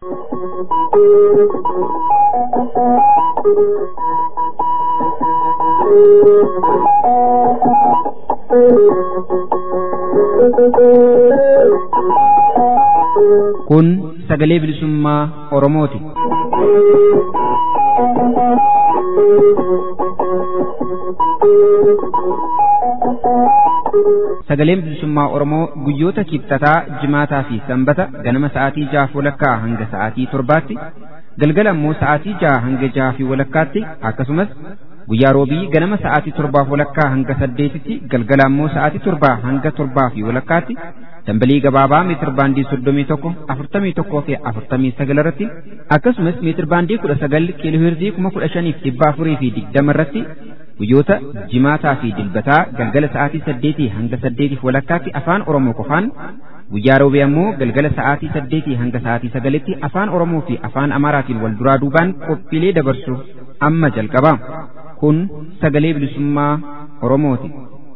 Kun sagalee bilisummaa Oromooti. Sagaleen bilisummaa Oromoo guyyoota kibxataa, jimaataa fi sanbata ganama sa'aatii jaha walakkaa hanga sa'aatii torbaatti, galgala immoo sa'aatii jaha hanga jaha fi walakkaatti akkasumas guyyaa roobii ganama sa'aatii torbaa walakkaa hanga saddeetitti galgala immoo sa'aatii torbaa hanga torbaa fi walakkaatti dambalii gabaabaa meetir baandii soddomii tokko afurtamii tokkoo fi afurtamii sagal irratti akkasumas meetir baandii kudha sagal kiilooheerzii kuma kudha shaniif dhibba afurii fi digdama irratti guyyoota jimaataa fi dilbataa galgala sa'aatii saddeetii hanga saddeetiif walakkaatti afaan oromoo qofaan guyyaa roobii ammoo galgala sa'aatii saddeetii hanga sa'aatii sagalitti afaan oromoo fi afaan amaaraatiin wal duraa duubaan qophiilee dabarsu amma jalqaba kun sagalee bilisummaa oromooti.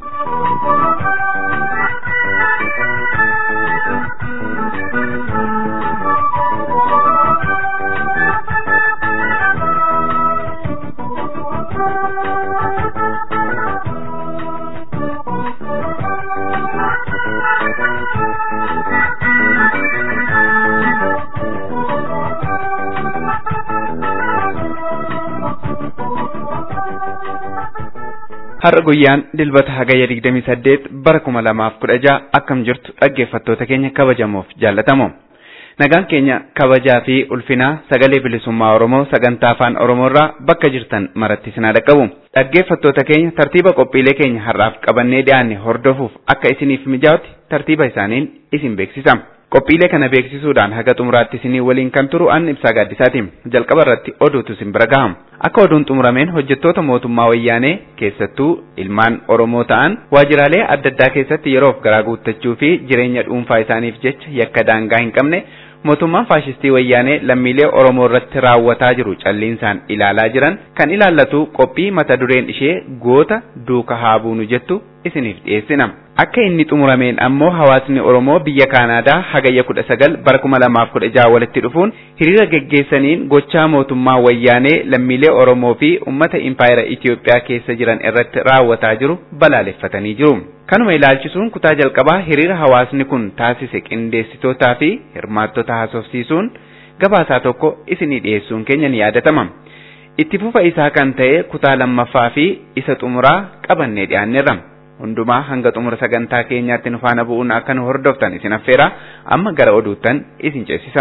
Har'a guyyaan dilbata hagayya 28 bara 2016 akkam jirtu dhaggeeffattoota keenya kabajamoof jaallatamoo. Nagaan keenya kabajaa fi ulfinaa sagalee bilisummaa Oromoo sagantaa afaan Oromoorraa bakka jirtan maratti isin dhaqqabu. Dhaggeeffattoota keenya tartiiba qophiilee keenya har'aaf qabannee dhiyaanne hordofuuf akka isiniif mijaa'utti tartiiba isaaniin isin beeksisa. Qophiilee kana beeksisuudhaan haga xumuraatti isinii waliin kan turu an ibsaa gaaddisaati. Jalqaba irratti oduutu isin bira gahama. Akka oduun xumurameen hojjettoota mootummaa wayyaanee keessattuu ilmaan Oromoo ta'an waajjiraalee adda addaa keessatti yeroof garaa guuttachuu fi jireenya dhuunfaa isaaniif jecha yakka daangaa hin qabne mootummaan faashistii wayyaanee lammiilee Oromoo irratti raawwataa jiru calliinsaan ilaalaa jiran kan ilaallatu qophii mata dureen ishee goota duuka haa buunu jettu isiniif dhiyeessina. Akka inni xumurameen ammoo hawaasni Oromoo biyya Kaanaadaa hagayya kudha sagal bara kuma lamaaf kudha jaha walitti dhufuun hiriira geggeessaniin gochaa mootummaa wayyaanee lammiilee Oromoo fi uummata impaayera Itiyoophiyaa keessa jiran irratti raawwataa jiru balaaleffatanii jiru. Kanuma ilaalchisuun kutaa jalqabaa hiriira hawaasni kun taasise qindeessitootaa fi hirmaattota haasofsiisuun gabaasaa tokko isinii dhiyeessuun keenya ni yaadatama. Itti fufa isaa kan ta'e kutaa lammaffaa fi isa xumuraa qabannee dhiyaanneerra. hundumaa hanga xumura sagantaa keenyaatti nu faana bu'uun akka nu hordoftan isin affeera amma gara oduuttan isin ceesisa.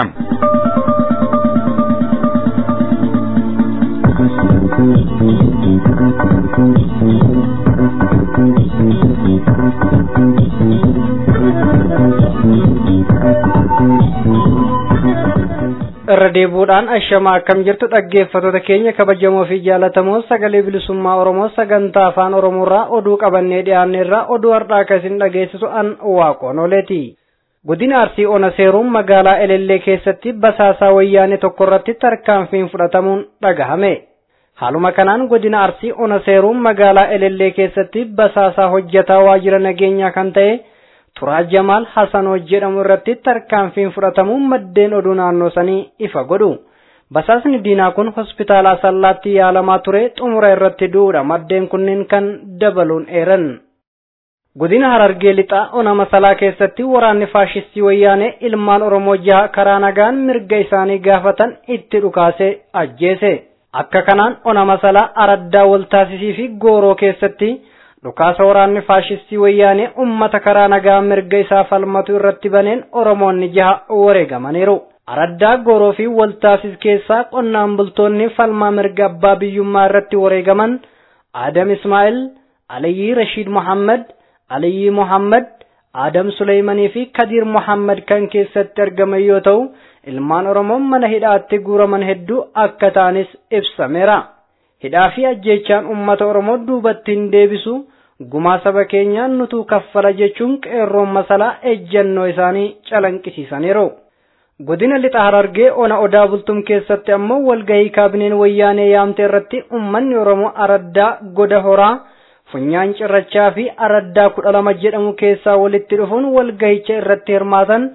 irra deebuudhaan ashamaa akkam jirtu dhaggeeffattoota keenya kabajamoo fi jaalatamoo sagalee bilisummaa oromoo sagantaa afaan oromoorraa oduu qabannee dhiyaanneerraa oduu har'aa akka isin dhageessisu an waaqoon oleeti. Godina Arsii Ona Seeruun magaalaa Elellee keessatti basaasaa wayyaanee tokko irratti tarkaanfiin fudhatamuun dhagahame. Haaluma kanaan godina Arsii Ona Seeruun magaalaa Elellee keessatti basaasaa hojjetaa waajjira nageenyaa kan ta'e Turaa Jamaal Hasanoo jedhamu irratti tarkaanfiin fudhatamuun maddeen oduu naannoo sanii ifa godhu. Basaasni diinaa kun hospitaala Asallaatti yaalamaa ture xumura irratti du'uudha maddeen kunneen kan dabaluun eeran. Godina Harargee lixaa ona masalaa keessatti waraanni faashistii wayyaanee ilmaan Oromoo jaha karaa nagaan mirga isaanii gaafatan itti dhukaasee ajjeese. Akka kanaan ona masalaa araddaa waltaasisii fi gooroo keessatti dhukaasa waraanni faashistii wayyaanee ummata karaa nagaa mirga isaa falmatu irratti baneen oromoonni jaha wareegamaniiru. Araddaa gooroo fi waltaasis keessaa qonnaan bultoonni falmaa mirga abbaa biyyummaa irratti wareegaman Adam Ismaa'il, Aliyyii Rashiid Muhammad, Aliyyii Muhammad, Adam Suleeymanii fi Kadiir Muhammad kan keessatti argaman yoo ta'u, ilmaan Oromoo mana hidhaatti guuraman hedduu akka ta'anis ibsameera. hidhaa fi ajjeechaan uummata Oromoo duubatti hin deebisu gumaa saba keenyaan nutuu kaffala jechuun qeerroon masalaa ejjennoo isaanii calanqisiisaniiru. Godina lixa harargee ona odaa bultum keessatti ammoo walgahii kaabineen wayyaanee yaamte irratti uummanni Oromoo araddaa goda horaa funyaan cirrachaa fi araddaa kudha lama jedhamu keessaa walitti dhufuun walgahicha irratti hirmaatan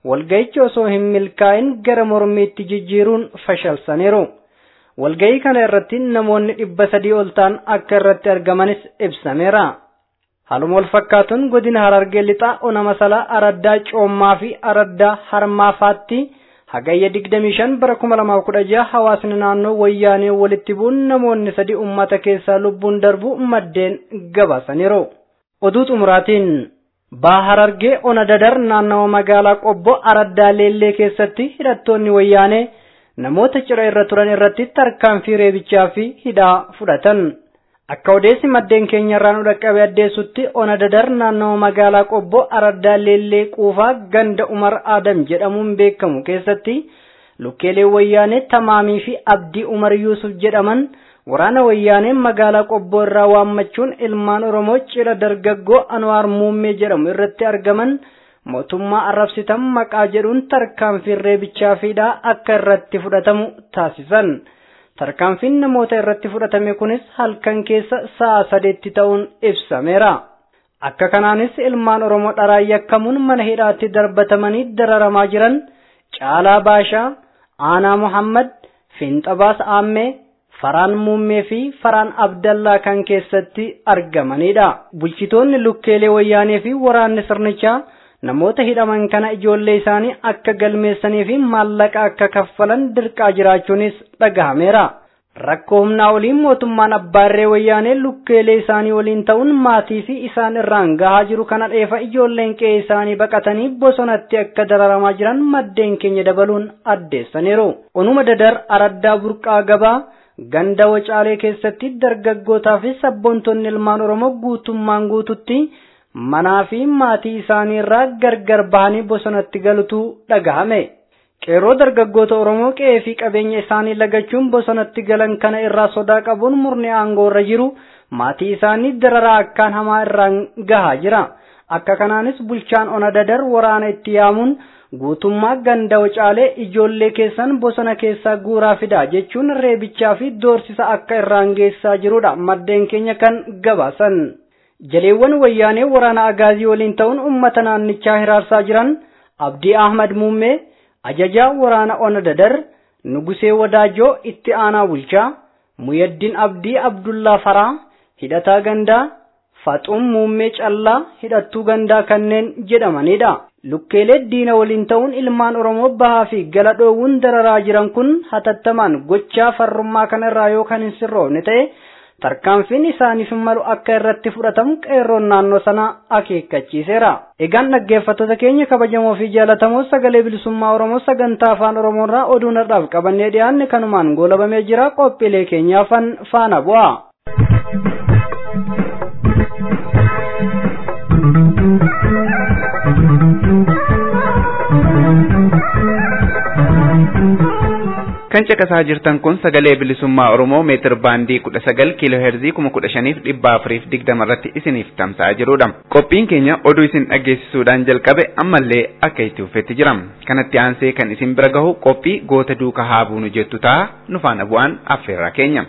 walga'ichi osoo hin milkaa'in gara mormiitti jijjiiruun fashalsaniiru. Walga'ii kana irratti namoonni dhibba sadii ol ta'an akka irratti argamanis ibsameera. Haaluma wal fakkaatuun godina Harargee lixaa ona masalaa araddaa coommaa fi araddaa harmaafaatti hagayya 25 bara 2016 hawaasni naannoo wayyaanee walitti bu'uun namoonni sadi ummata keessaa lubbuun darbu maddeen gabaasaniiru. Oduu xumuraatiin Baha Harargee ona dadar naannawa magaalaa Qobbo araddaa Leellee keessatti hidhattoonni wayyaanee namoota cira irra turan irratti tarkaanfii reebichaa fi hidhaa fudhatan. Akka odeessi maddeen keenyarraa nu dhaqqabe addeessutti ona dadar naannawa magaalaa Qobbo araddaa Leellee Quufaa ganda Umar Adam jedhamuun beekamu keessatti lukkeelee wayyaanee Tamaamii fi Abdii Umar Yuusuf jedhaman waraana wayyaaneen magaalaa Qobboo irraa waammachuun ilmaan Oromoo cila dargaggoo Anwaar Muummee jedhamu irratti argaman mootummaa arrabsitan maqaa jedhuun tarkaanfiin reebichaa fi hidhaa akka irratti fudhatamu taasisan. Tarkaanfiin namoota irratti fudhatame kunis halkan keessa sa'a sadeetti ta'uun ibsameera. Akka kanaanis ilmaan Oromoo dharaan yakkamuun mana hidhaatti darbatamanii dararamaa jiran Caalaa Baashaa, Aanaa Muhammad, Fiinxabaas Aammee, Faraan Muummee fi Faraan Abdallaa kan keessatti argamanidha. Bulchitoonni lukkeelee wayyaanee fi waraanni sirnichaa namoota hidhaman kana ijoollee isaanii akka galmeessanii fi maallaqa akka kaffalan dirqaa jiraachuunis dhagahameera. Rakkoo humnaa oliin mootummaan abbaarree wayyaanee lukkeelee isaanii waliin ta'uun maatii fi isaan irraan gahaa jiru kana dheefa ijoolleen qe'ee isaanii baqatanii bosonatti akka dararamaa jiran maddeen keenya dabaluun addeessaniiru. Onuma dadar araddaa burqaa gabaa ganda wacaalee keessatti dargaggootaa fi sabboontonni ilmaan Oromoo guutummaan guututti manaa fi maatii isaanii irraa gargar bahanii bosonatti galutu dhagahame. Qeerroo dargaggoota Oromoo qe'ee fi qabeenya isaanii lagachuun bosonatti galan kana irraa sodaa qabuun murni aangoo irra jiru maatii isaanii dararaa akkaan hamaa irraan gahaa jira. Akka kanaanis bulchaan ona dadar waraana itti yaamuun guutummaa ganda wacaalee ijoollee keessan bosona keessaa guuraa fidaa jechuun reebichaa fi doorsisa akka irraan geessaa jirudha maddeen keenya kan gabaasan. Jaleewwan wayyaanee waraana agaazii waliin ta'uun uummata naannichaa hiraarsaa jiran Abdii Ahmad Muummee ajajaa waraana ona dadar Nugusee Wadaajoo itti aanaa bulchaa Muyaddin Abdii Abdullaa Faraa hidhataa gandaa Faxuum Muummee Callaa hidhattuu gandaa kanneen jedhamanidha. Lukkeelee diina waliin ta'uun ilmaan Oromoo bahaa fi gala dhoowwuun dararaa jiran kun hatattamaan gochaa farrummaa kanarraa yoo kan hin sirroofne ta'e tarkaanfiin isaaniif malu akka irratti fudhatamu qeerroon naannoo sanaa akeekkachiiseera. Egaan dhaggeeffattoota keenya kabajamoo fi jaallatamoo sagalee bilisummaa Oromoo sagantaa afaan Oromoorraa oduu nardhaaf qabannee dhiyaanne kanumaan goolabamee jira qophiilee keenyaafan faana bu'a. Kan caqasaa jirtan kun sagalee bilisummaa Oromoo meetir baandii kudha sagal kiiloo heerzii kuma kudha shaniif dhibba afuriif digdama irratti isiniif tamsa'aa jirudha. Qophiin keenya oduu isin dhaggeessisuudhaan jalqabe ammallee akka itti fufetti jira. Kanatti aansee kan isin bira gahu qophii goota duuka haa buunu jettu ta'a nu faana bu'aan affeerraa keenya.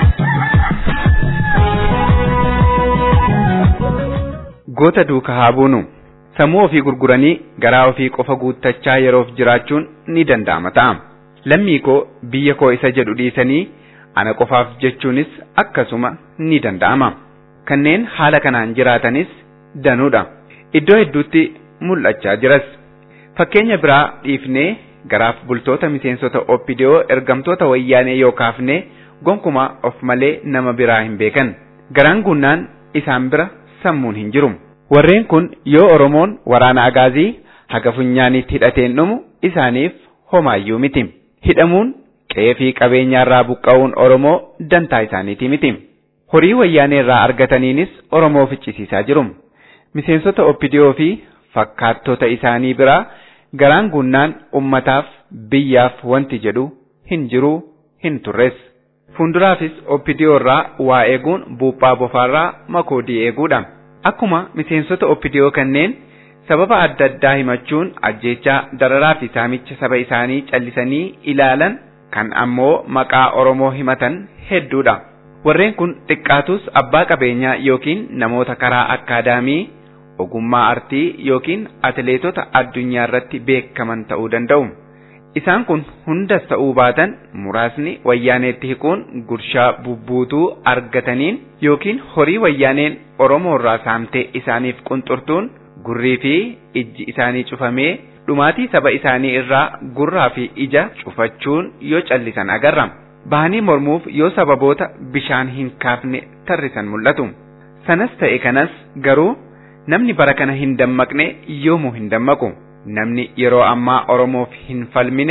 Goota duuka haa buunu. Sammuu ofii gurguranii garaa ofii qofa guuttachaa yeroof jiraachuun ni danda'ama ta'a. Lammii koo biyya koo isa jedhu dhiisanii ana qofaaf jechuunis akkasuma ni danda'ama. Kanneen haala kanaan jiraatanis danuudha. Iddoo hedduutti mul'achaa jiras. Fakkeenya biraa dhiifnee garaaf bultoota miseensota oppidiyoo ergamtoota wayyaanee yoo kaafne gonkumaa of malee nama biraa hin beekan. Garaan gunnaan isaan bira sammuun hin jiru. Warreen kun yoo Oromoon waraana agaazii haga funyaanitti hidhateen dhumu isaaniif homaayyuu miti. Hidhamuun qe'ee fi qabeenyaarraa buqqa'uun Oromoo dantaa isaaniiti miti. Horii wayyaanee irraa argataniinis Oromoo ficcisiisaa jiru. Miseensota oppidiyoo fi fakkaattota isaanii biraa garaan gunnaan ummataaf biyyaaf wanti jedhu hin jiru hin turres. Fuulduraafis oppidiyoo irraa waa eeguun buuphaa bofaarraa makoodii eeguudha. Akkuma miseensota oppidiyoo kanneen sababa adda addaa himachuun ajjeechaa dararaa fi saamicha saba isaanii callisanii ilaalan kan ammoo maqaa Oromoo himatan hedduudha. Warreen kun xiqqaatus abbaa qabeenyaa yookiin namoota karaa akkaadaamii ogummaa artii yookiin atileetota addunyaa irratti beekaman ta'uu danda'u. Isaan kun hundas ta'uu baatan muraasni wayyaaneetti hiquun gurshaa bubbuutuu argataniin yookiin horii wayyaaneen Oromoo irraa saamtee isaaniif qunxurtuun gurrii fi ijji isaanii cufamee dhumaatii saba isaanii irraa gurraa fi ija cufachuun yoo callisan agarra. Bahanii mormuuf yoo sababoota bishaan hin kaafne tarrisan mul'atu. Sanas ta'e kanas garuu namni bara kana hin dammaqne yoomuu hin dammaqu. Namni yeroo ammaa Oromoof hin falmine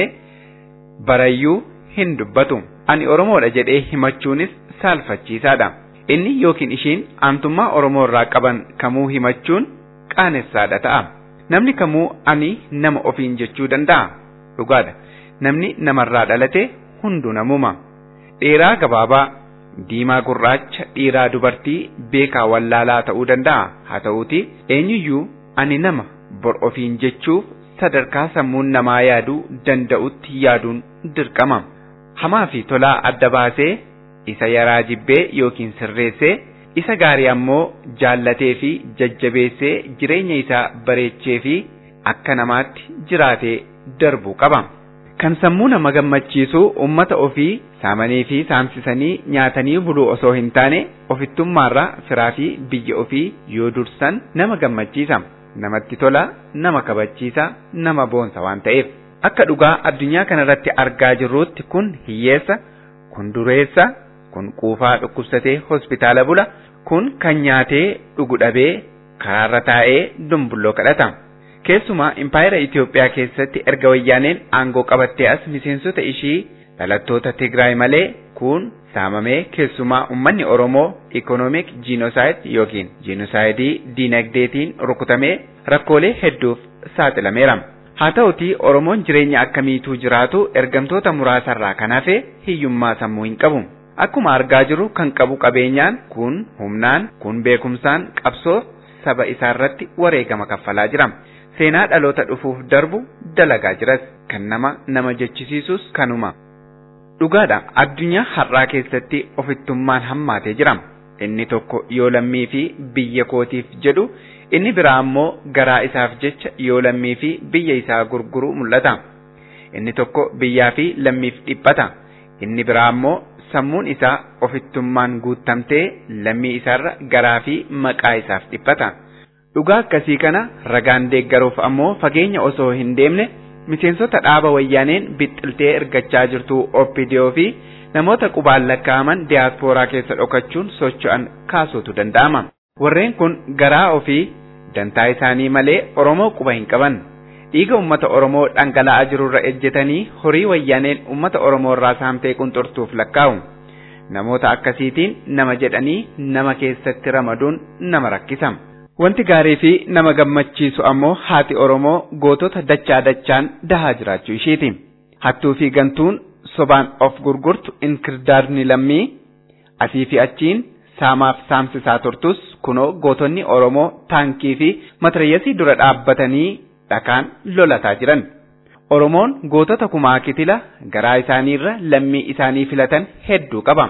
barayyuu hin dubbatu. Ani Oromoodha jedhee himachuunis saalfachiisaadha. Inni yookiin ishiin aantummaa Oromoo irraa qaban kamuu himachuun qaanessaadha ta'a. Namni kamuu ani nama ofiin jechuu danda'a. Dhugaadha. Namni namarraa dhalate hunduu namuma. Dheeraa gabaabaa, diimaa gurraacha, dhiiraa dubartii, beekaa wallaalaa ta'uu danda'a. Haa ta'uuti eenyuyyuu ani nama bor ofiin jechuuf sadarkaa sammuun namaa yaaduu danda'utti yaaduun dirqama. Hamaa fi tolaa adda baasee isa yaraa jibbee yookiin sirreessee isa gaarii ammoo jaallatee fi jajjabeessee jireenya isaa bareechee fi akka namaatti jiraatee darbuu qaba. Kan sammuu nama gammachiisu uummata ofii saamanii fi saamsisanii nyaatanii buluu osoo hin taane ofittummaarraa firaa fi biyya ofii yoo dursan nama gammachiisa. Namatti tola, nama kabachiisa, nama boonsa waan ta'eef. Akka dhugaa addunyaa kanarratti argaa jirruutti kun hiyyeessa, kun dureessa, kun quufaa dhukkubsatee hospitaala bula, kun kan nyaatee dhugu dhabee karaarra taa'ee dumbulloo kadhata. Keessumaa impaayera Itoophiyaa keessatti erga wayyaaneen aangoo qabattee as miseensota ishii dhalattoota Tigraay malee kun saamamee keessumaa uummanni Oromoo ikoonoomik jiinosaayid yookiin jiinosaayidii diinagdeetiin rukutamee rakkoolee hedduuf saaxilameera. Haa ta'utii Oromoon jireenya akkamiituu jiraatu ergamtoota muraasarraa kan hafe hiyyummaa sammuu hin qabu. Akkuma argaa jirru kan qabu qabeenyaan kun humnaan kun beekumsaan qabsoo saba isaarratti wareegama kaffalaa jira. Seenaa dhaloota dhufuuf darbu dalagaa jiras kan nama nama jechisiisus kanuma. Dhugaadha addunyaa har'aa keessatti ofittummaan hammaatee jira. Inni tokko yoo lammii fi biyya kootiif jedhu inni biraa ammoo garaa isaaf jecha yoo lammii fi biyya isaa gurguru mul'ata. Inni tokko biyyaa fi lammiif dhiphata. Inni biraa ammoo sammuun isaa ofittummaan guuttamtee lammii isaarra garaa fi maqaa isaaf dhiphata. Dhugaa akkasii kana ragaan deeggaruuf ammoo fageenya osoo hin deemne miseensota dhaaba wayyaaneen bixxiltee ergachaa jirtu OPDO fi namoota qubaan lakkaa'aman diyaaspooraa keessa dhokachuun socho'an kaasuutu danda'ama. Warreen kun garaa ofii dantaa isaanii malee Oromoo quba hin qaban. Dhiiga uummata Oromoo dhangala'aa jirurra ejjetanii horii wayyaaneen uummata Oromoo irraa saamtee qunxurtuuf lakkaa'u. Namoota akkasiitiin nama jedhanii nama keessatti ramaduun nama rakkisa. Wanti gaarii fi nama gammachiisu ammoo haati Oromoo gootota dachaa dachaan dahaa jiraachuu isheeti. Hattuu fi gantuun sobaan of gurgurtu inkirdaadni lammii asii fi achiin saamaaf saamsisaa turtus kunoo gootonni Oromoo taankii fi matarayyasii dura dhaabbatanii dhakaan lolataa jiran. Oromoon gootota kumaa kitila garaa isaaniirra lammii isaanii filatan hedduu qaba.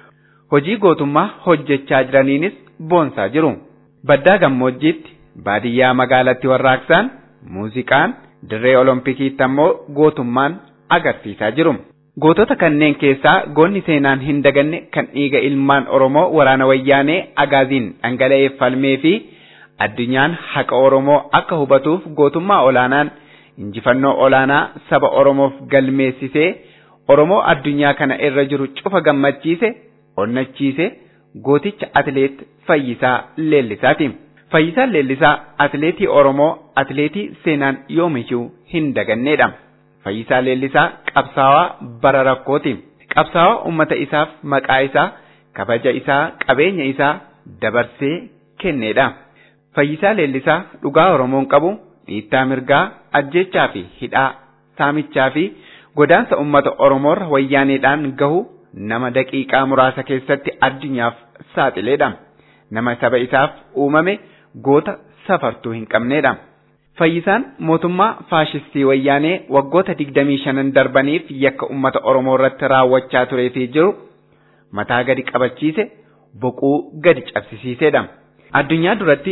Hojii gootummaa hojjechaa jiraniinis boonsaa jiru. Baddaa gammoojjiitti baadiyyaa magaalatti warraaqsaan muuziqaan dirree olompikiitti ammoo gootummaan agarsiisaa jiru. Gootota kanneen keessaa goonni seenaan hin daganne kan dhiiga ilmaan Oromoo waraana wayyaanee agaaziin dhangala'ee falmee fi addunyaan haqa Oromoo akka hubatuuf gootummaa olaanaan injifannoo olaanaa saba Oromoof galmeessisee Oromoo addunyaa kana irra jiru cufa gammachiise onnachiise gooticha atileet Fayyisaa Leellisaati. Fayyisaan Leellisaa atileetii Oromoo atileetii seenaan yoomiyyuu hin dagannedha. Fayyisaa Leellisaa qabsaawaa bara rakkooti. Qabsaawaa uummata isaaf maqaa isaa, kabaja isaa, qabeenya isaa dabarsee kennedha. Fayyisaa Leellisaa dhugaa Oromoon qabu dhiittaa mirgaa, ajjechaa fi hidhaa, saamichaa fi godaansa uummata Oromoorra wayyaaneedhaan gahu nama daqiiqaa muraasa keessatti addunyaaf saaxileedha. Nama saba isaaf uumame goota safartuu hin qabneedha. Fayyisaan mootummaa faashistii wayyaanee waggoota digdamii shanan darbaniif yakka uummata Oromoo irratti raawwachaa turee fi jiru mataa gadi qabachiise boquu gadi cabsisiisedha. Addunyaa duratti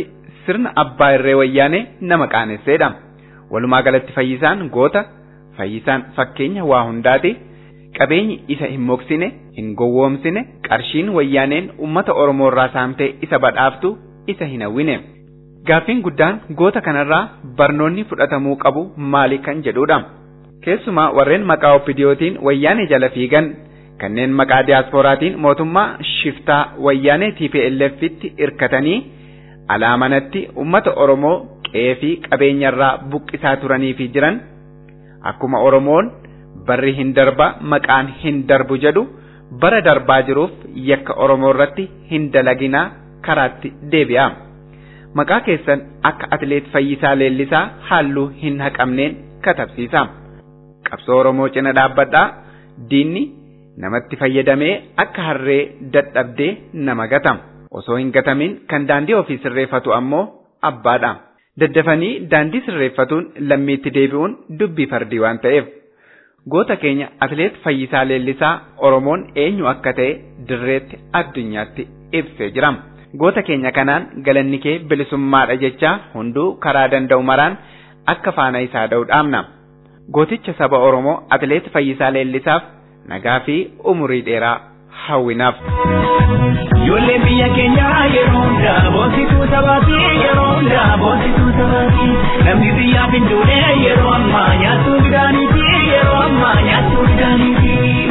sirna abbaa irree wayyaanee nama qaanesseedha. Walumaa galatti fayyisaan goota, fayyisaan fakkeenya waa hundaati. Qabeenyi isa hin moksine, hin gowwoomsine, qarshiin wayyaaneen uummata Oromoo irraa saamtee isa badhaaftu isa hin hawwine. Gaaffiin guddaan goota kanarraa barnoonni fudhatamuu qabu maali kan jedhudha. Keessumaa warreen maqaa oppidiyootiin wayyaanee jala fiigan kanneen maqaa diyaasporaatiin mootummaa shiftaa wayyaanee TPLFitti irkatanii alaamanatti uummata Oromoo qe'ee fi qabeenyarraa buqqisaa turanii fi jiran akkuma Oromoon barri hin darba maqaan hin darbu jedhu bara darbaa jiruuf yakka Oromoo irratti hin dalaginaa karaatti deebi'a. Maqaa keessan akka atileet Fayyisaa Leellisaa halluu hin haqamneen katabsiisa. Qabsoo Oromoo cina dhaabbadhaa diinni namatti fayyadamee akka harree dadhabdee nama gata. Osoo hin gatamin kan daandii ofii sirreeffatu ammoo abbaadha. Daddafanii daandii sirreeffatuun lammiitti deebi'uun dubbii fardii waan ta'eef. Goota keenya atileet Fayyisaa Leellisaa Oromoon eenyu akka ta'e dirreetti addunyaatti ibsee jira. Goota keenya kanaan galanni kee bilisummaadha jecha hunduu karaa danda'u maraan akka faana isaa da'u dhaamna. Gooticha saba Oromoo atileet Fayyisaa Leellisaaf nagaa fi umurii dheeraa hawwinaaf. Ijoollee biyya keenyaa yeroo hundaa boonsituu sabaati yeroo hundaa boonsituu sabaati namni biyyaaf hin duune yeroo ammaa nyaattuu midhaaniiti yeroo ammaa nyaattuu midhaaniiti.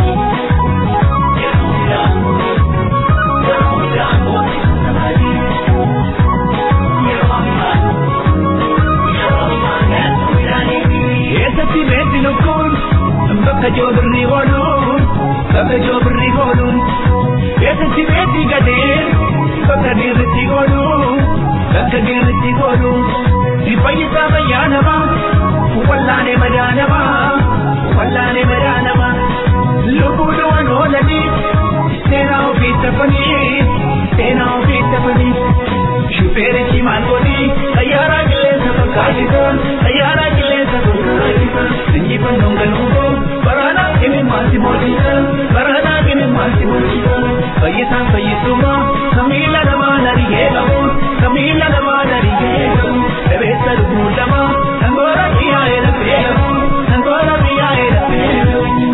Eessatti beekti lukkuun bakka joobirri ooluun bakka joobirri ooluun. Eessatti beekti gadeen bakka dirritti ooluun bakka dirritti ooluun. Fayyisaa fayyaa namaa wallaanee madaa namaa wallaanee madaa namaa. Lubbuun waan oolanii seenaa ofii tafanii seenaa ofii tafanii. Shufeerichi maal godhi xayyaaraa qilleensa fakkaatisa xayyaaraa qilleensa fakkaatisa. Injifannoon galuuboo baraanaa kimi maalti mootisa baraanaa kimi maalti mootisa. Fayyisaan fayyisummaa samiila namaa narigee qabu samiila namaa narigee qabu. Dhabeessa lubbuu lamaa sangoora biyyaa'ee lafee qabu sangoora biyyaa'ee lafee qabu.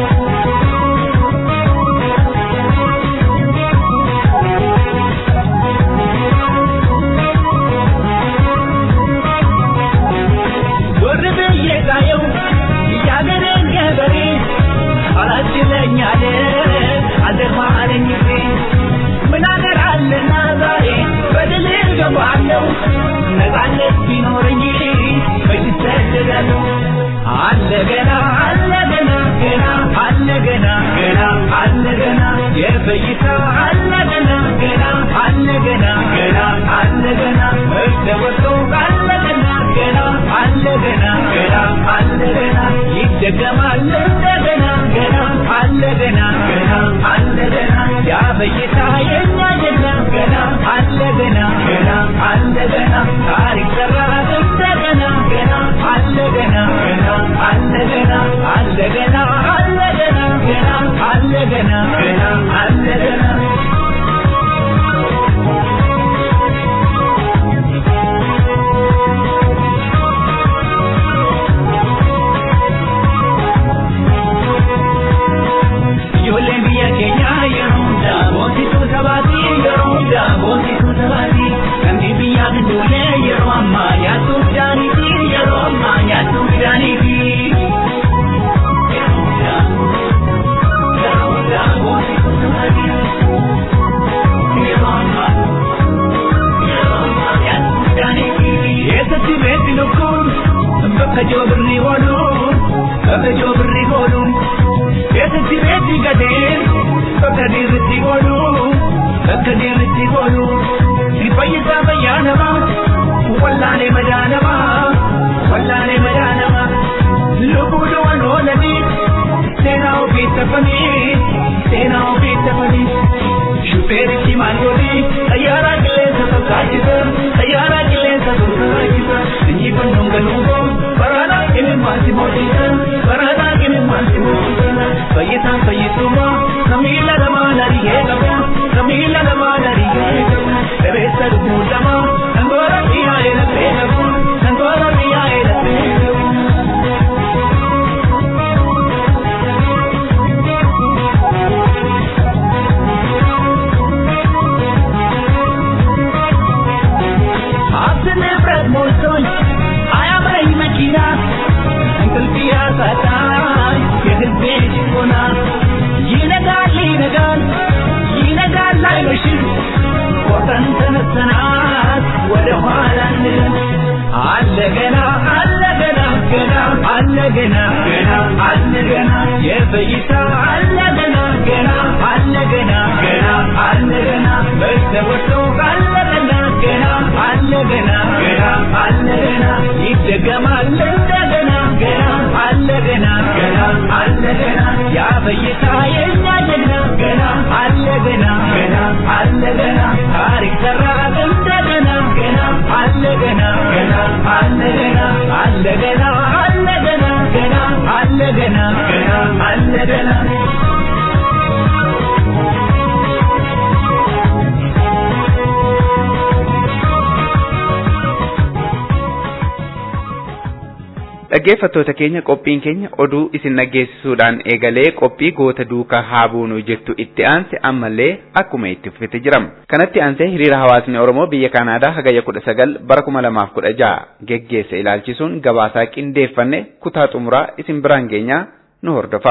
Warri biyya kaayyoo yaagareen gabarii alaatti leenyaalee adeemaa adeemnifee ምናገር አለና ዛሬ በድል ገባለሁ ነፃነት ቢኖረኝ በይሰደዳለሁ አለ ገና አለ ገና ገና አለ ገና ገና አለ ገና የበይታ አለ ገና ገና አለ ገና ገና አለ ገና መሽተወቶ አለ ገና ገና አለ ገና ገና አለ ገና ይደገማል እንደገና ገና አለ ገና ገና አለ ገና ያ በይታ የኛ ገና ገና አለ ገና ገና አለ ገና ታሪክ ሰራ እንደገና ገና አለ ገና ገና አለ ገና አለ ገና አለ ገና ገና አለ ገና ገና አለ ገና Ijoolleen biyya keenyaa yeroo hundaa boonsituu sabaati yeroo hundaa boonsituu sabaati namni biyyaaf hin duune yeroo ammaa nyaattuu midhaaniiti yeroo ammaa nyaattuu midhaaniiti. Yeroo hundaa yeroo hundaa boonsituu sabaati yeroo ammaa yeroo ammaa nyaattuu midhaaniiti. Eessatti beekti lukkuun bakka joobirri ooluun bakka joobirri ooluun. Eessatti beekti gadeen bakka dirritti ooluun bakka dirritti ooluun. Fayyisaa fayyaa namaa wallaanee madaa namaa wallaanee madaa namaa. Lubbuun waan oolanii seenaa ofii tafanii seenaa ofii tafanii. Shufeerichi maal godhi xayyaaraa qilleensa fakkaatisa xayyaaraa qilleensa fakkaatisa. Injifannoon galuuboo baraanaa kimi maalti mootisa baraanaa kimi maalti mootisa. Fayyisaan fayyisummaa samiila namaa narigee qabu samiila namaa narigee qabu. Dhabeessa lubbuu lamaa sangoora የፈይታ አለ ገና ገና አለ ገና ገና አለ ገና በስተወርቶ አለ ገና ገና አለ ገና ገና አለ ገና ይደገማል እንደገና ገና አለ ገና ገና አለ ገና ያ ፈይታ የኛ ጀግና ገና አለ ገና ገና አለ ገና ታሪክ ሰራ እንደገና ገና አለ ገና ገና አለ ገና አለ ገና አለ ገና ገና አለ ገና ገና አለ ገና Dhaggeeffattoota keenya qophiin keenya oduu isin dhaggeessisuudhaan eegalee qophii goota duukaa haa buunu jettu itti aanse ammallee akkuma itti fufete jirama. Kanatti aansee hiriira hawaasni Oromoo biyya Kanaadaa hagayya kudha sagal bara kuma lamaaf kudha jaha geggeesse ilaalchisuun gabaasaa qindeeffanne kutaa xumuraa isin biraan geenyaa nu hordofa.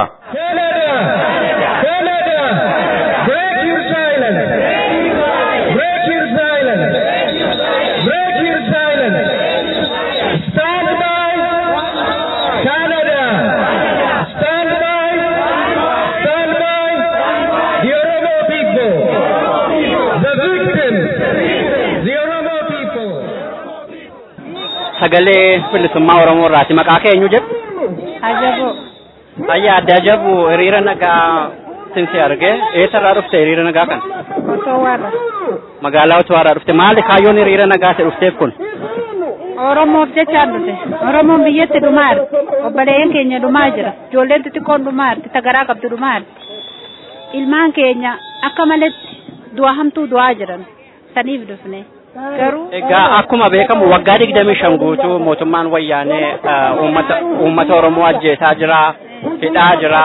sagalee bilisummaa Oromoo irraati. Maqaa kee eenyu jedhu? Ajabo. Ayya adda ajabu hiriira nagaa sinsi arge. Eessarraa dhufte hiriira nagaa kan? Otoo warra. Magaalaa Otuwaarraa dhufte. Maali kaayyoon hiriira nagaa si dhufteef kun? Oromoof jechaan dhufe. Oromoon biyyatti dhumaa jirti. Obboleeyyan keenya dhumaa jira. Ijoolleen xixiqqoon dhumaa jirti. Tagaraa qabdu dhumaa jirti. Ilmaan keenya akka malatti du'a hamtuu du'aa jiran. Saniif dhufne. Garuu. Egaa akkuma beekamu waggaa digdamii shan guutuu mootummaan wayyaanee uummata uummata Oromoo ajjeesaa jira. hidhaa jira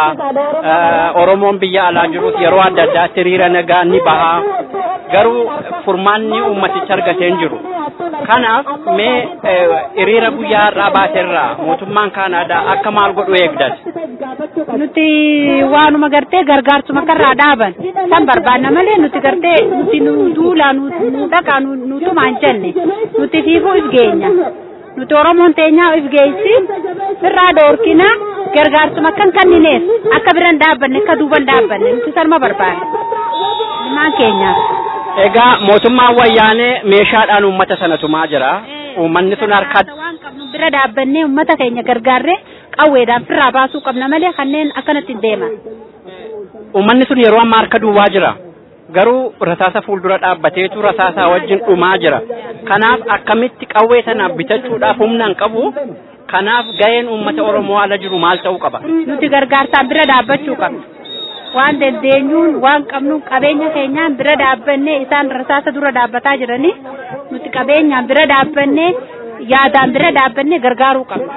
Oromoon biyya alaa jirus yeroo adda addaatti hiriira nagaa ni baha garuu furmaanni uummaticha argatee hin jiru kanaaf mee hiriira guyyaa har'aa baateerraa mootummaan kaanaadaa akka maal godhu eegdan Nuti waanuma gartee gargaarsuma karraa dhaaban san barbaanna malee nuti gartee nuti nu duulaa nu nu dhaqaa nu nu tumaan jenne nuti fiifuu if geenya. Nuti Oromoon teenyaa if geessi irraa dhoorkina gargaarsuma kan kannineef akka biran dhaabbanne akka duuban dhaabbanne nuti salma barbaanna. Ilmaan keenyaaf. egaa mootummaan wayyaanee meeshaadhaan uummata sana tumaa jira uummanni sun harka waan qabnu bira dhaabbannee uummata keenya gargaarree qawweedhaan firraa baasuu qabna malee kanneen akkanatti hin deeman. uummanni sun yeroo ammaa harka duwwaa jira garuu rasaasa fuuldura dhaabbateetu rasaasaa wajjin dhumaa jira kanaaf akkamitti qawwee sana bitachuudhaaf humna hin qabu kanaaf ga'een uummata oromoo ala jiru maal ta'uu qaba Nuti gargaarsaan bira dhaabbachuu qabna. Waan dandeenyuun waan qabnu qabeenya keenyaan bira dhaabbannee isaan rasaasa dura dhaabbataa jiranii nuti qabeenyaan bira dhaabbannee yaadaan bira dhaabbannee gargaaruu qabna.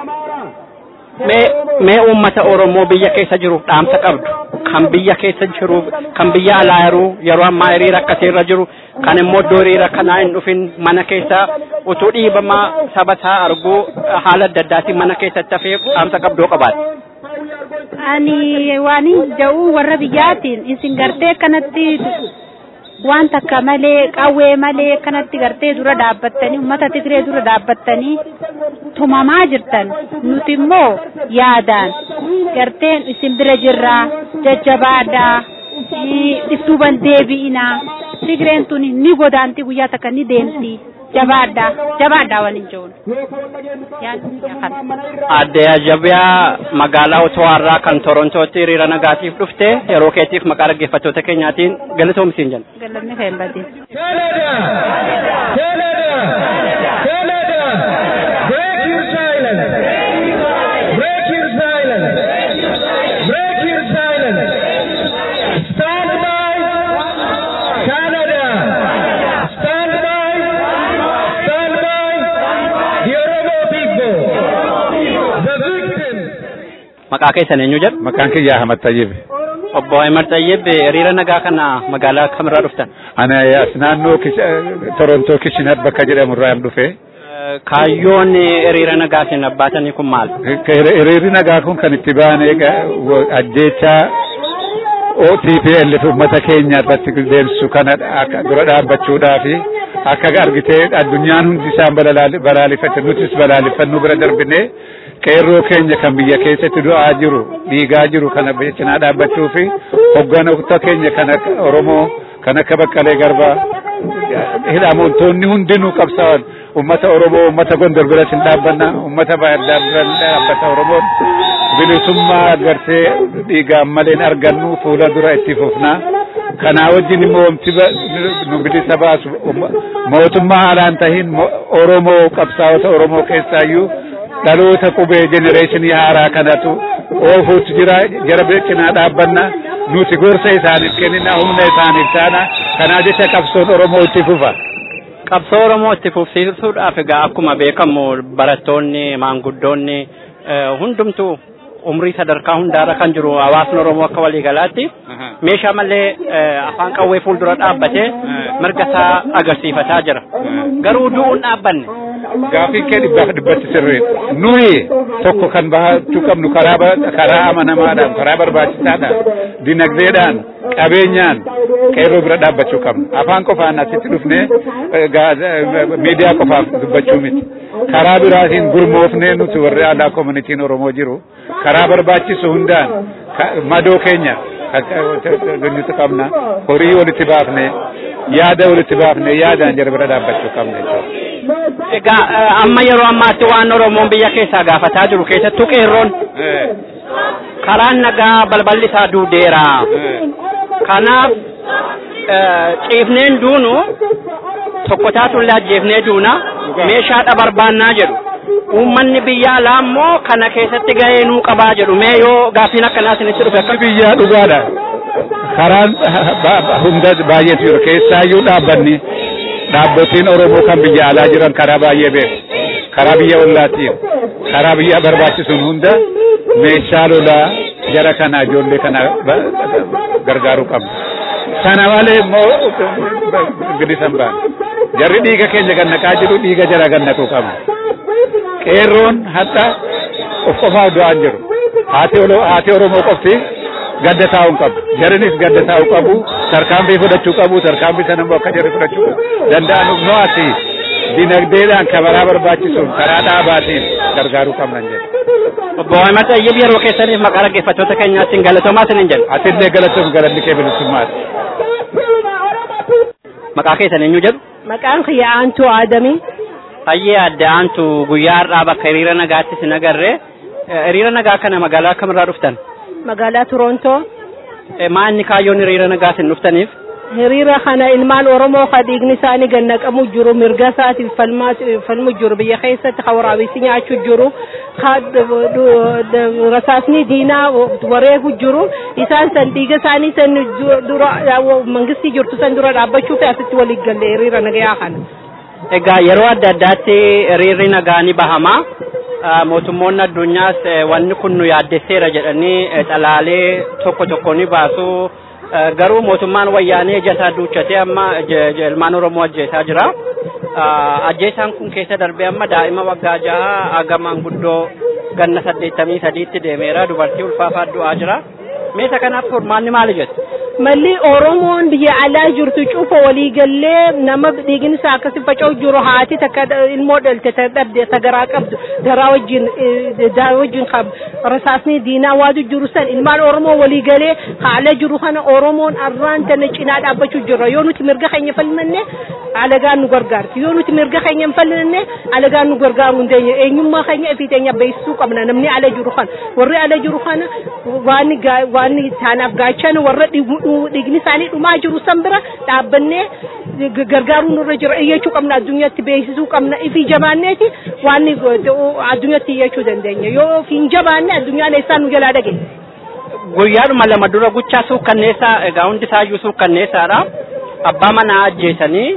mee mee uummata oromoo biyya keessa jiruuf dhaamsa qabdu kan biyya keessa jiruuf kan biyya alaa jiru yeroo ammaa hiriira akkasiirra jiru kan immoo iddoo hiriira kanaa hin dhufin mana keessa utuu dhiibamaa saba isaa arguu haala adda addaatiin mana keessatti hafee dhaamsa qabdoo qabaate. Ani waan ja'uu warra biyyaatiin isin gartee akkanatti waan takka malee qawwee malee akkanatti gartee dura dhaabbattanii uummata Tigree dura dhaabbattanii tumamaa jirtan nuti immoo yaadaan garteen isin bira jirraa jajjabaadhaa dhiftuuban deebi'inaa Tigreen tun ni godaanti guyyaa takka ni deemti jabaadhaa jabaadhaa waliin jiruun. Adde Ajabiyaa magaalaa Otowaarraa kan Torontootti hiriira nagaatiif dhufte yeroo keetiif maqaa dhaggeeffattoota keenyaatiin galatoomsiin jenna. Galanni kan hin badin. Maqaa keessan eenyu jedhu? Maqaan kiyya Ahmad Tayyib. Obbo Ahmad Tayyib hiriira nagaa kana magaalaa kamirraa dhuftan? Ana as naannoo Torontoo Kishinar bakka jedhamu irraa dhufe. Kaayyoon hiriira nagaa isin abbaatanii kun maal? Hiriirri nagaa kun kan itti baane ajjeechaa OTPL uummata keenya irratti deemsisu kana akka dura dhaabbachuudhaa fi akka argitee addunyaan hundi isaan balaaleffate nutis balaaleffannuu bira darbinee qeerroo keenya kan biyya keessatti du'aa jiru dhiigaa jiru kana cinaa dhaabbachuu fi hogganoota keenya kan akka Oromoo kan akka Baqqalee Garbaa hidhamtoonni hundinuu qabsaa'an ummata Oromoo ummata Gondor biratti hin dhaabbanna ummata Baahir Daar biratti dhaabbata Oromoon bilisummaa agartee dhiigaan maleen argannu fuula dura itti fufnaa. Kanaa wajjin immoo wanti nu bilisa baasu mootummaa haalaan tahin Oromoo qabsaa'ota Oromoo keessaayyuu dhaloota qubee jenereeshinii haaraa kanatu oofuutu jira jara cinaa dhaabbanna nuti gorsa isaaniif kennina humna isaaniif taana kanaa jecha qabsoon Oromoo itti fufa. Qabsoo Oromoo itti fufsiisuudhaaf egaa akkuma beekamu barattoonni maanguddoonni hundumtuu umrii sadarkaa hundaarra kan jiru hawaasni Oromoo akka waliigalaatti meeshaa malee afaan qawwee fuuldura dhaabbatee mirga isaa agarsiifataa jira. Garuu du'uun dhaabbanne. Gaafii kee dhibbaaf dhibbatti sirriidha. Nuyi tokko kan bahachuu qabnu karaa karaa amanamaadhaan, karaa barbaachisaadhaan, dinagdeedhaan, qabeenyaan qeerroo bira dhaabbachuu qabnu. Afaan qofaan asitti dhufnee miidiyaa qofaaf dubbachuu miti. Karaa biraatiin gurmoofnee nuti warri aadaa koomunitiin Oromoo jiru karaa barbaachisu hundaan madoo keenya nuti qabna horii walitti baafne yaada walitti baafne yaadaan jara bira dhaabbachuu qabna jechuudha. Egaa amma yeroo ammaatti waan Oromoon biyya keessaa gaafataa jiru keessattuu qeerroon karaan nagaa balballi isaa duudeera. Kanaaf ciifneen duunu tokko taatullee ajjeefnee duuna meeshaadha barbaannaa jedhu. Uummanni biyya alaa immoo kana keessatti gahee nuu qabaa jedhu mee yoo gaaffiin akkanaa isinitti dhufe akka biyyaa dhugaadha. Karaan hunda baay'eetu jiru keessaayyuu dhaabbanni dhaabbotiin Oromoo kan biyya alaa jiran karaa baay'ee beeku. Karaa biyya ollaatiin karaa biyya barbaachisuun hunda meeshaa lolaa jara kana ijoollee kana gargaaruu qabna. Sana malee immoo bilisan baana. Jarri dhiiga keenya gannaqaa jiru dhiiga jara gannaquu qabna. Qeerroon hadha of qofaaf du'aan jiru. Haati Oromoo qofti gadda taa'uu qabu. Jarinis gadda taa'uu qabu. Tarkaanfii fudhachuu qabu. Tarkaanfii sana immoo akka jarri fudhachuu danda'an no'ati. Dinagdeedhaan kabaraa barbaachisuun karaa dhaabaatiin gargaaruu qabnan jedha. Obbo Ahmad Ayyib yeroo keessaniif maqaa dhaggeeffattoota keenyaatiin galatoomaa isiniin jedhu. Atillee galatoof galanni kee bilisummaati. Maqaa keessan eenyu jedhu? Maqaan kiyya Aantuu Aadamii. Hayyee adda aantu guyyaa har'aa bakka hiriira nagaatti sin agarre. Hiriira nagaa kana magaalaa kamirraa dhuftan? Magaalaa Torontoo. Maa inni kaayyoon hiriira nagaa sin dhuftaniif? Hiriira kana ilmaan Oromoo ka dhiigni isaanii gannaqamu jiru mirga isaatiif falmu jiru biyya keessatti ka waraabessi nyaachuu jiru ka rasaasni diinaa wareegu jiru isaan san dhiiga isaanii san dura mangistii jirtu san dura dhaabbachuu fi asitti walii galle hiriira nagayaa kana. Egaa yeroo adda addaatti hiriirri nagaa ni bahama. Mootummoonni addunyaas wanni kun nu yaaddesseera jedhanii xalaalee tokko tokko ni baasu. Garuu mootummaan wayyaanee ija isaa duuchatee amma ilmaan Oromoo ajjeesaa jira. Ajjeesaan kun keessa darbee amma daa'ima waggaa jaha haga maanguddoo ganna saddeettamii sadiitti deemeera. Dubartii ulfaafaa du'aa jira. Meeshaa kanaaf furmaanni maali jettu? malli oromoon biyya alaa jirtu cufa waliigallee nama dhiigni isaa akkasi faca'u jiru haati takka ilmoo dhalte ta dhabde ta garaa qabdu garaa wajjin daa wajjin qab rasaasni diinaa waatu jiru san ilmaan oromoo waliigalee haala jiru kana oromoon arraan tana cinaa dhaabbachuu jirra yoo nuti mirga keenya falmanne alagaan nu gargaarti yoo nuti mirga keenya hin falmanne alagaan nu gargaaruu hin deenye eenyummaa keenya fi teenya beeksisuu qabna namni ala jiru kana warri ala jiru kana waan waan taanaaf gaachana warra dhiigni isaanii dhumaa jiru san bira dhaabbannee gargaaruu nurra jira iyyachuu qabna addunyaatti beeksisuu qabna ifi jabaanneeti waan addunyaatti iyyachuu dandeenya yoo fi hin jabaanne addunyaan eessaan nu jalaa dhage. Guyyaadhuma lama dura guchaa suukkanneessaa egaa hundi isaayyuu suukkanneessaadha. Abbaa manaa ajjeesanii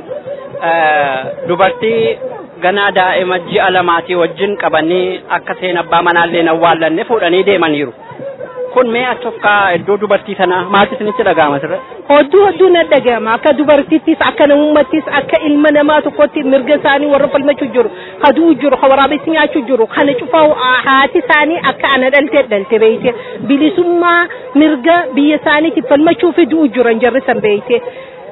dubartii ganaa daa'ima ji'a lamaatii wajjin qabanii akka seen abbaa manaallee awwaallanne fuudhanii deemaniiru. kun mee achofkaa iddoo dubartii sanaa maaltu isinitti dhaga'ama sirra? Hodduu hodduu na dhaga'ama akka dubartittis akka namummattis akka ilma namaa tokkotti mirga isaanii warra falmachuu jiru ka du'u jiru ka waraabessi nyaachuu jiru kana cufaa haati isaanii akka ana dhalte dhalte beeyte bilisummaa mirga biyya isaaniitiif falmachuu fi du'u jiran jarri san beeyte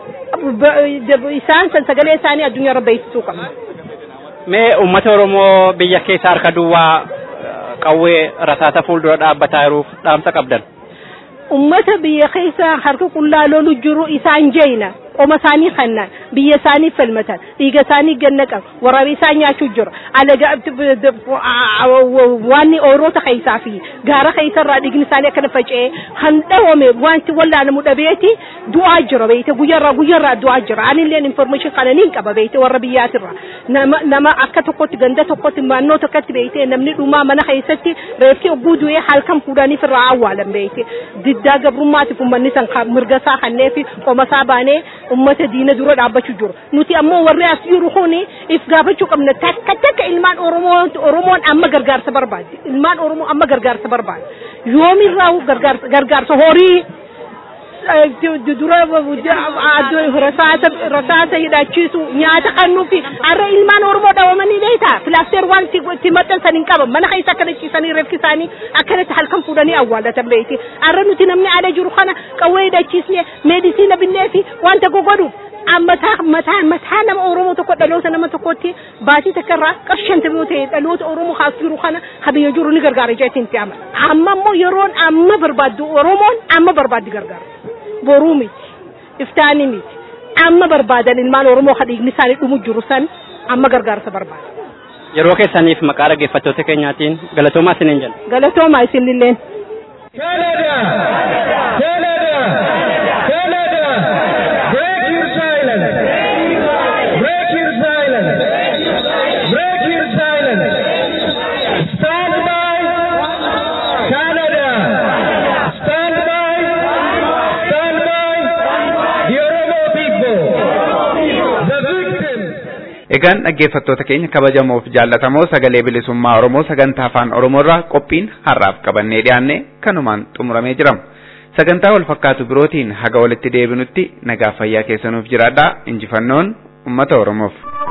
isaan san sagalee isaanii addunyaarra beeksisuu qabna. Mee uummata Oromoo biyya keessa harka duwwaa qawwee rasaasa fuuldura dhaabbataa jiruuf dhaamsa qabdan. ummata biyya keessa harka qullaa lolu jiru isaan jeeyna qoma isaanii kannaan biyya isaanii falmatan dhiiga isaanii gannaqan waraabee isaan nyaachuu jira alaga waan ooroota keessaa fi gaara keessarraa dhiigni isaanii akkana faca'ee kan dhawame wanti wallaanamu dhabeeti du'aa jira beeyte guyyarraa guyyarraa du'aa jira anilleen information kana niin qaba beeyte warra biyyaatirra nama nama akka tokkotti ganda tokkotti naannoo tokkotti beeyte namni dhumaa mana keessatti reeffi ogguu du'ee halkan fuudhaniif irraa awwaalan beeyte diddaa gabrummaatiif ummanni san mirga isaa kannee fi qoma isaa baanee ummata diina dura dhaabbachuu jiru nuti ammoo warri as jiru kuni if gaafachuu qabna takka takka ilmaan oromoo oromoon amma gargaarsa barbaaddi ilmaan oromoo amma gargaarsa barbaaddi yoomirraa gargaarsa gargaarsa horii dura rasaasa rasaasa hidhachiisu nyaata kannuufi har'a ilmaan oromoo dhawamanii beektaa filaasteer waan itti maxxansan hin qaban mana keessa akkana ciisanii reeffi isaanii akkanatti halkan fuudhanii awwaallatan beekti har'a nuti namni ala jiru kana qawwee hidhachiisne meedisiina binnee fi wanta gogodhu mataa mataa mataa nama oromoo tokko dhaloota nama tokkotti baatii takka irraa qarshanta yoo ta'e dhaloota oromoo haas jiru kana habiyya jiru ni gargaara jeetiin itti amana amma immoo yeroon amma barbaaddu oromoon amma barbaaddi gargaara boruu miti iftaanii miti amma barbaadan ilmaan oromoo hadhiigni isaanii dhumu jiru san amma gargaarsa barbaada. Yeroo keessaniif maqaa dhaggeeffattoota keenyaatiin galatoomaa isiniin jenna. Galatoomaa isinilleen. Canada! Canada! Canada! Break your silence! Break your silence! Break your silence! Stand by! Canada! Stand by! Stand by! The Oromo people! The victims! Egaan dhaggeeffattoota keenya kabajamoof jaallatamoo sagalee bilisummaa Oromoo sagantaa afaan Oromoorraa qophiin har'aaf qabannee dhiyaanne kanumaan xumuramee jira. Sagantaa wal fakkaatu birootiin haga walitti deebinutti nagaa fayyaa keessanuuf jiraadhaa injifannoon uummata Oromoof.